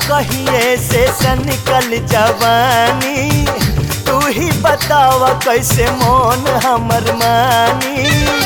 कहिए से सनिकल जवानी तू ही बतावा कैसे मोन हमर मानी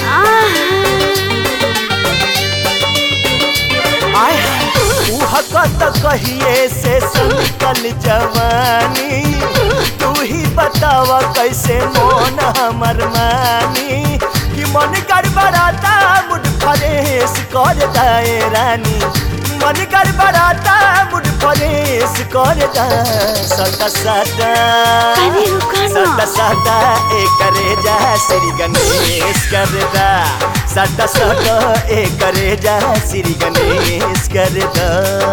आय उहकत कहिए से सनिकल जवानी तू ही बतावा कैसे मोन हमर मानी कि मन गड़बड़ाता मुड फरेश कर दाए रानी मन गड़बड़ाता मुड फरेश कर दा सदा सदा अरे रुको ना। सदा सदा ए करे जा श्री गणेश कर दा सदा सदा ए करे जा श्री गणेश कर दा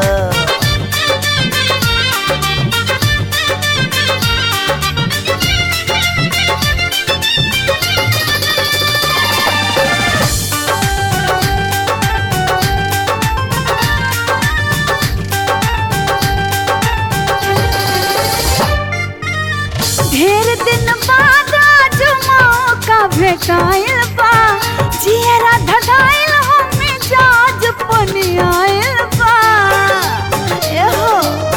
ढेर दिन बाद आज मौका भेटाइल बा जियरा धगाइल हमें जाज पनियाइल बा एहो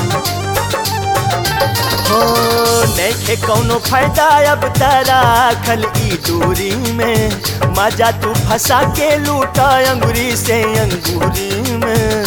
हो नैखे कौनो फायदा अब तारा खल ई दूरी में मजा तू फंसा के लूटा अंगूरी से अंगूरी में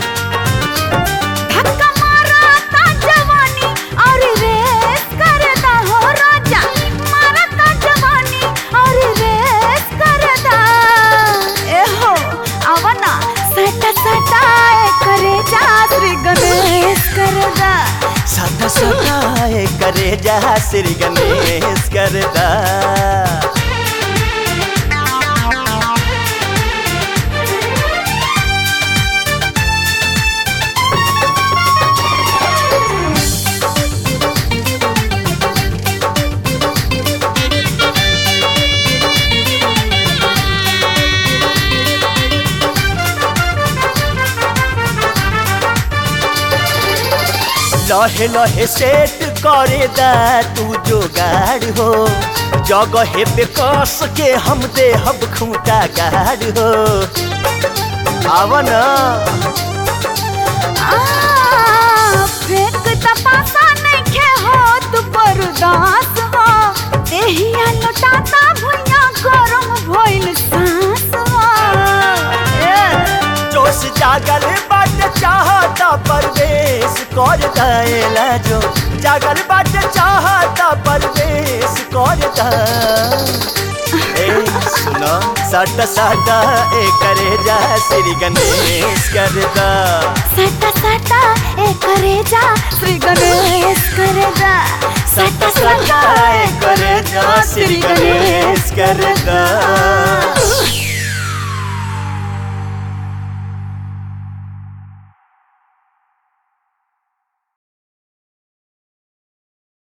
धक्का मारा ता जवानी और रेस करदा हो राजा मारा ता जवानी और रेस करदा एहो आवना सटा सटा ए करे जा श्री गणेश करदा सदा सदा ए करे जा श्री गणेश करदा लहे लहे सेट करे दा तू जोगाड़ हो जगह पे कस के हम दे हब खूंटा गाड़ हो आवा ना आ फेंक तपासा नइखे हो तू बर्दास हो देहिया लुटाता भुइया गरम भइल सांस हो ए, जोश जागल बाट चाहता परवेश कर दाएला जो जागल बाट चाहता परवेश कर दा ए सुनो सट सट ए करे जा श्री गणेश कर दा सटा सटा ए करे जा श्री गणेश करे जा सट सट ए करे जा श्री गणेश कर दा